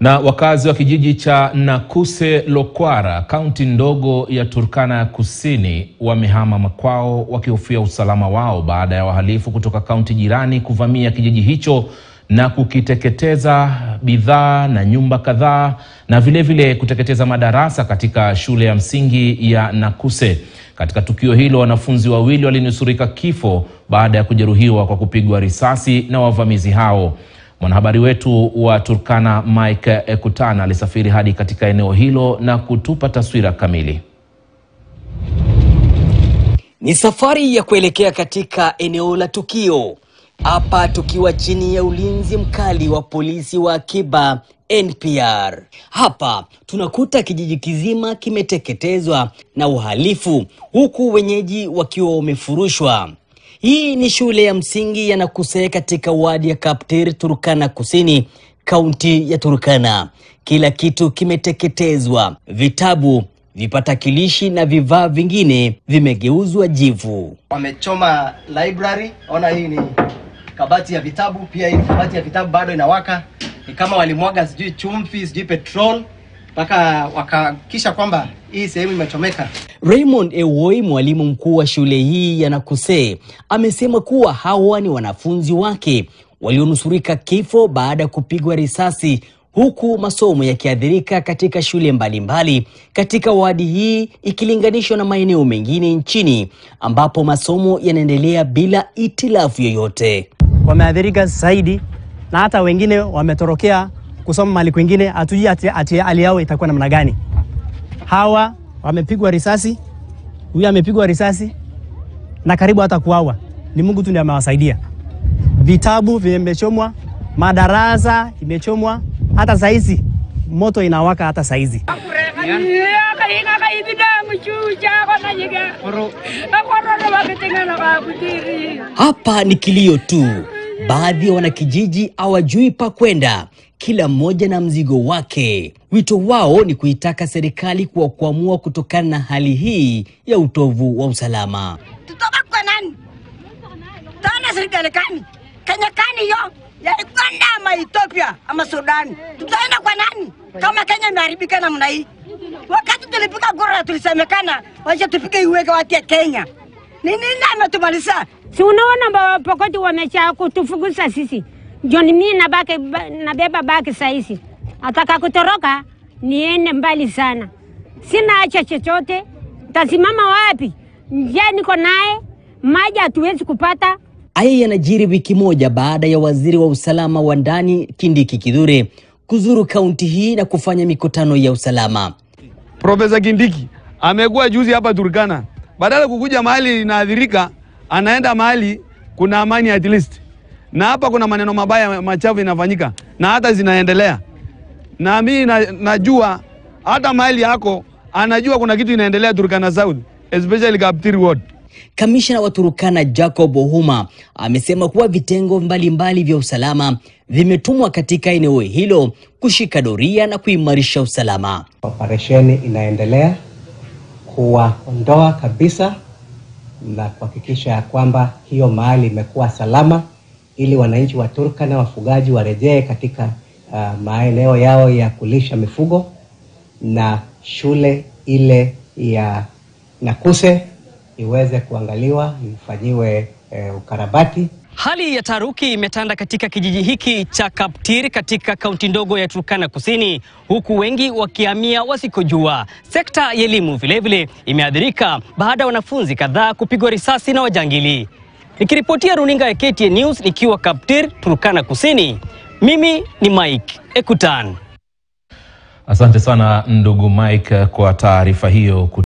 Na wakazi wa kijiji cha Nakuse Lokwara, kaunti ndogo ya Turkana ya Kusini, wamehama makwao wakihofia usalama wao baada ya wahalifu kutoka kaunti jirani kuvamia kijiji hicho na kukiteketeza bidhaa na nyumba kadhaa na vilevile vile kuteketeza madarasa katika shule ya msingi ya Nakuse. Katika tukio hilo, wanafunzi wawili walinusurika kifo baada ya kujeruhiwa kwa kupigwa risasi na wavamizi hao. Mwanahabari wetu wa Turkana Mike Ekutana alisafiri hadi katika eneo hilo na kutupa taswira kamili. Ni safari ya kuelekea katika eneo la tukio, hapa tukiwa chini ya ulinzi mkali wa polisi wa akiba NPR. Hapa tunakuta kijiji kizima kimeteketezwa na uhalifu, huku wenyeji wakiwa wamefurushwa. Hii ni shule ya msingi ya Nakuse katika wadi ya Kaptir, Turkana Kusini, kaunti ya Turkana. Kila kitu kimeteketezwa, vitabu, vipatakilishi na vifaa vingine vimegeuzwa jivu. Wamechoma library, ona hii ni kabati ya vitabu, pia hii ni kabati ya vitabu bado inawaka. Ni kama walimwaga sijui chumvi, sijui petrol mpaka wakahakikisha kwamba hii sehemu imechomeka. Raymond Ewoi, mwalimu mkuu wa shule hii ya Nakuse, amesema kuwa hawa ni wanafunzi wake walionusurika kifo baada ya kupigwa risasi, huku masomo yakiathirika katika shule mbalimbali mbali katika wadi hii ikilinganishwa na maeneo mengine nchini ambapo masomo yanaendelea bila itilafu yoyote. Wameathirika zaidi na hata wengine wametorokea kusoma mahali kwingine, hatujui ati, ati hali yao itakuwa namna gani. Hawa wamepigwa risasi, huyu amepigwa risasi na karibu hata kuawa. Ni Mungu tu ndiye amewasaidia. Vitabu vimechomwa, madarasa imechomwa, hata saizi moto inawaka hata saizi. Hapa ni kilio tu, baadhi ya wanakijiji hawajui pa kwenda, kila mmoja na mzigo wake. Wito wao ni kuitaka serikali kwa kuamua kutokana na hali hii ya utovu wa usalama. Tutoka kwa nani? Tana serikali gani? Kenya gani hiyo? Ya Uganda ama Ethiopia ama Sudan? Tutaenda kwa nani kama Kenya imeharibika namna hii? Wakati tulipiga kura tulisemekana wacha tupige iweke watu ya Kenya. Ni nini ametumaliza? Si unaona Pokoti wamesha kutufukuza sisi, ndio ni mimi nabaki nabeba baki sahizi, ataka kutoroka niende mbali sana, sina acha chochote, tasimama wapi? Njia niko naye, maji hatuwezi kupata. Haya yanajiri wiki moja baada ya waziri wa usalama wa ndani Kindiki Kithure kuzuru kaunti hii na kufanya mikutano ya usalama. Profesa Kindiki amekuwa juzi hapa Turkana, badala kukuja mahali inaathirika, anaenda mahali kuna amani at least, na hapa kuna maneno mabaya machafu inafanyika na hata zinaendelea, na mimi na, najua hata mahali yako anajua kuna kitu inaendelea Turkana South especially Kaptiri ward. Kamishna wa Turkana Jacob Ohuma amesema kuwa vitengo mbalimbali mbali vya usalama vimetumwa katika eneo hilo kushika doria na kuimarisha usalama. Operesheni inaendelea kuwaondoa kabisa na kuhakikisha ya kwamba hiyo mahali imekuwa salama, ili wananchi wa Turkana wafugaji warejee katika uh, maeneo yao ya kulisha mifugo na shule ile ya Nakuse iweze kuangaliwa ifanyiwe eh, ukarabati. Hali ya taharuki imetanda katika kijiji hiki cha Kaptir katika kaunti ndogo ya Turkana Kusini, huku wengi wakihamia wasikojua. Sekta ya elimu vilevile imeathirika baada ya wanafunzi kadhaa kupigwa risasi na wajangili. Nikiripotia runinga ya KTN News nikiwa Kaptir, Turkana Kusini, mimi ni Mike Ekutan. Asante sana ndugu Mike kwa taarifa hiyo.